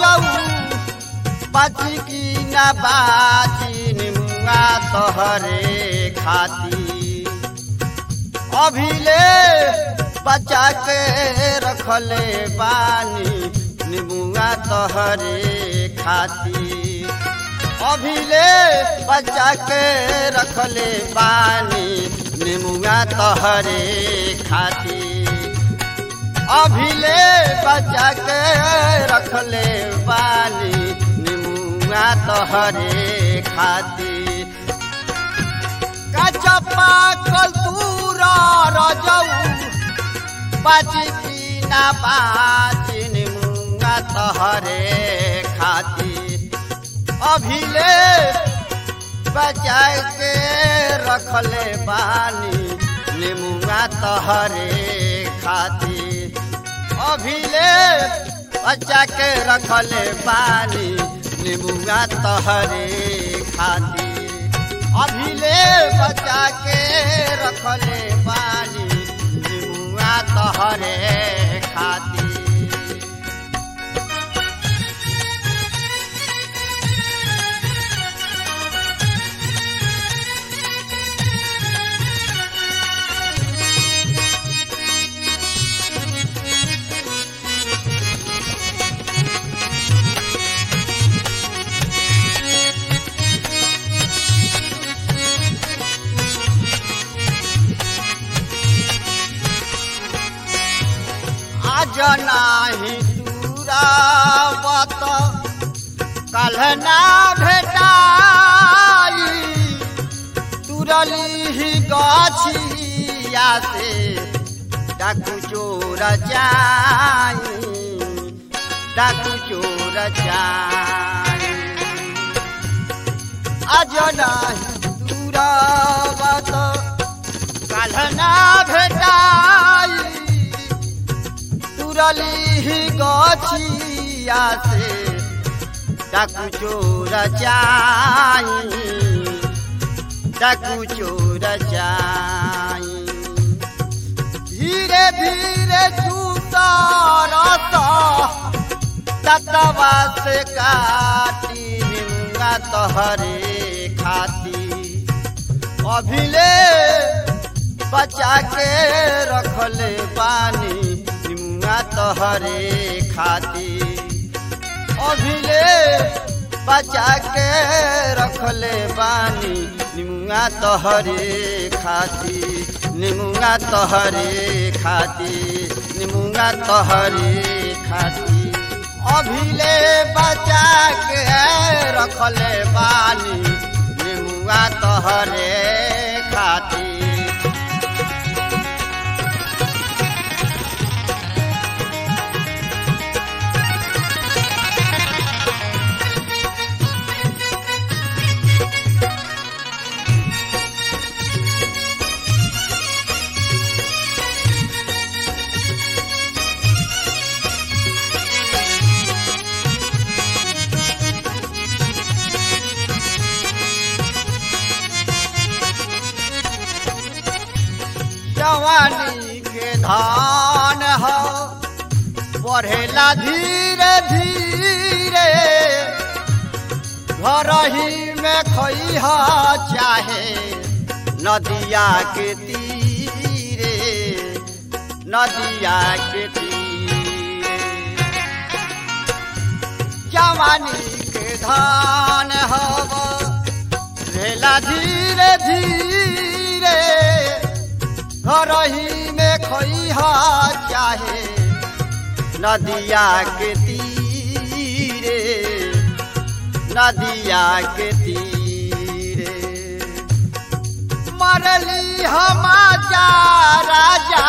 रजऊ बाची की ना बाची निमुआ तोहरे खाती अभिले बचा के रखले बानी निमुआ तोहरे खाती अभिले बचा के रखले बानी निमुआ तोहरे खाती अभिले बचा के रखले बानी निमुआ तोहरे खाती कचपा कलतूरा रजऊ बाची पीना बाची निमुआ तोहरे खाती अभिले बचा के रखले बानी निमुआ तोहरे खाती अभिले बचा के रखले बानी निमुआ तोहरे खाती अभिले बचा के रखले बानी निमुआ तोहरे खाती आज नाही तुरावत कल ना भेटाई तुरली ही गछिया से डाकू चोर जाई डाकू चोर जाई आज नाही तुरावत कल ना भेटाई तुरली ही गछिया से डाकू चोर जाई डाकू चोर जाई धीरे धीरे जूता रसा ततवा से काटी निंगा तोहरे खाती अभिले बचा के रखले पानी निमुआ तोहरे खाती अभिले बचा के रखले बानी निमुआ तोहरे खाती निमुआ तोहरे खाती निमुआ तोहरे खाती अभिले बचा के रखले बानी निमुआ तोहरे खाती जवानी के धान हो बढ़ेला धीरे धीरे घर ही में खैहा चाहे नदिया के तीरे नदिया के तीरे जवानी के धान हो बढ़ेला धीरे धीरे घर ही में खैहा चाहे नदिया के तीरे नदिया के तीरे मरली हम जा राजा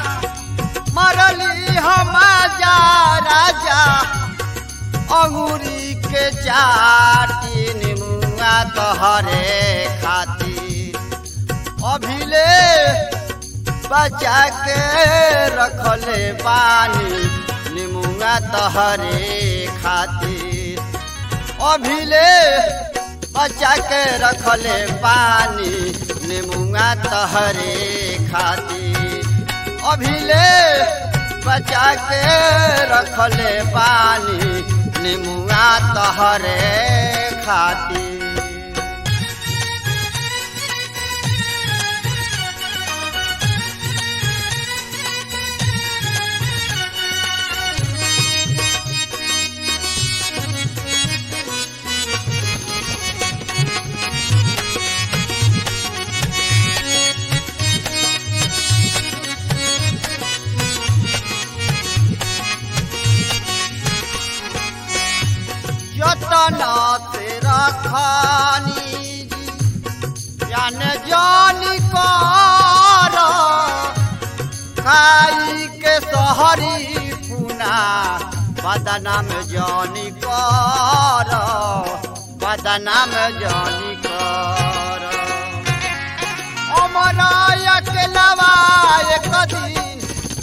मरली हम जा राजा अंगूरी के चाटी निमुआ तोहरे खातिर अभिले बचा के रखले पानी निमुआ तहरे खातिर अभिले बचा के रखले पानी निमुआ तहरे खातिर अभिले बचा के रखले पानी निमुआ तहरे खातिर जतन से रखानी जान जानी कर खाई के सहरी पुना बदनाम जानी कर बदनाम जानी कर अमराया के लवा एक दिन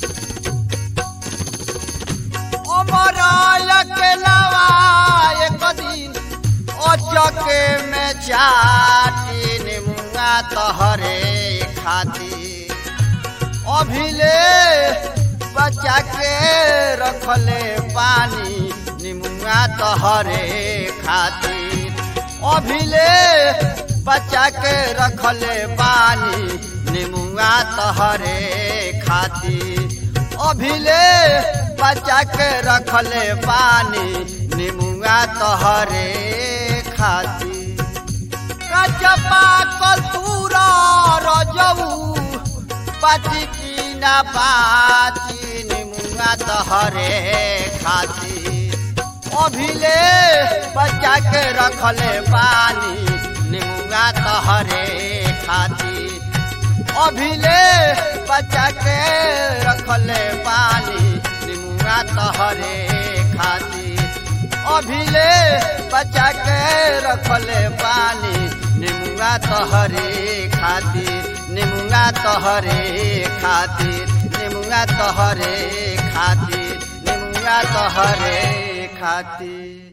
अमराया के लवा एक दिन अचके में चाटी निमुआ तहरे खातिर अभिले बचा के रखले पानी निमुआ तहरे खातिर अभिले बचा के रखले पानी निमुआ तहरे खातिर अभिले बचा के रखले पानी निमुआ तहरे खातिर कचपा कसूरा रजऊ पाची की ना पाची निमुआ तहरे खातिर अभिले बचा के रखले पानी निमुआ तहरे खातिर अभिले बचा के रखले पानी निमुआ तहरे खातिर अभिले बचा के रखले पानी निमुआ तहरे खातिर निमुआ तहरे खातिर निमुआ तहरे खातिर निमुआ तहरे खातिर